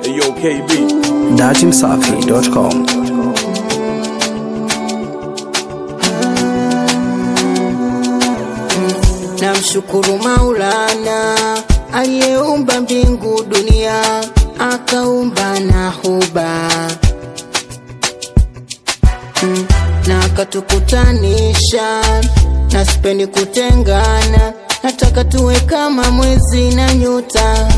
Ayo KB. datimsafi.com. Namshukuru Maulana aliyeumba mbingu dunia, akaumba na huba Mm, na akatukutanisha, na sipendi kutengana, nataka tuwe kama mwezi na nyota.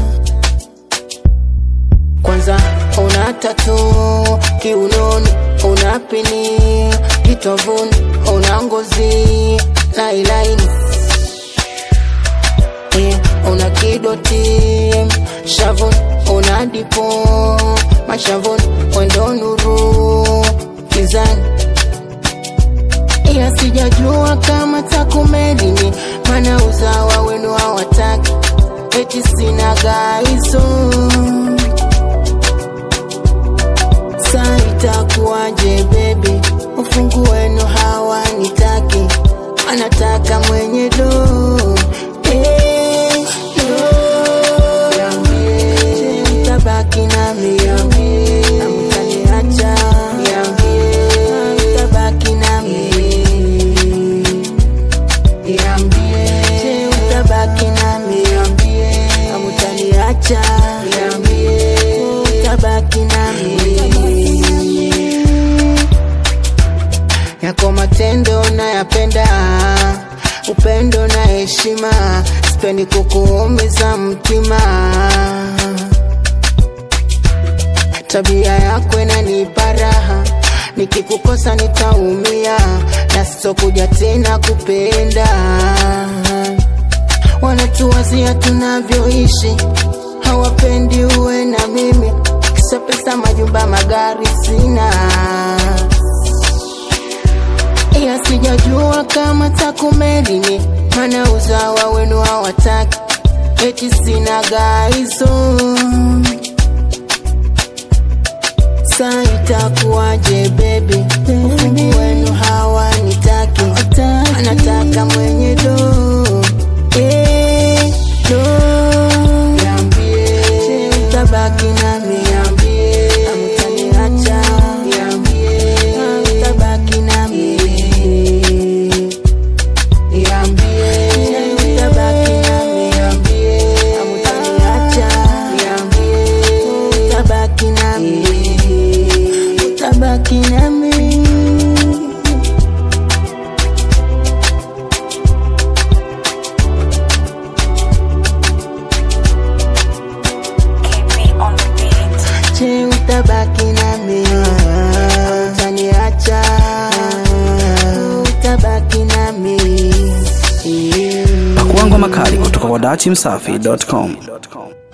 Kwanza una tatu kiunoni, una pini kitovuni, una ngozi lailaini Eh, una kidoti shavuni, una dipo mashavuni, wendo nuru kizani, ila sijajua kama takumelini, mana uzawa wenu hawataki, eti sina gaizo Sa itakuwaje baby, ufungu wenu hawanitaki, anataka mwenye do eh, do. Niambie, mtabaki nami na mtaniacha, mtabaki nami Niambie, mtabaki nami na mtaniacha, mtabaki nami yako matendo nayapenda, upendo na heshima, sipendi kukuumiza mtima. Tabia yako inanipa raha, nikikukosa nitaumia, na sitokuja tena kupenda. Wanatuwazia tunavyoishi, hawapendi uwe na mimi, kisa pesa, majumba, magari sina ila sijajua kama takumelini, mana uzawa wenu hawataki, eti sina gaizo. Sa itakuwaje baby, ufungu wenu hawanitaki, anataka mwenye do eh, do. Niambie, utabaki nami, amtaniacha, utabaki nami Niambie, utabaki nami, amtaniacha, utabaki nami, utabaki nami. Je, utabaki nami, utaniacha, utabaki nami. Pakuangwa makali kutoka kwa datimsafi.com.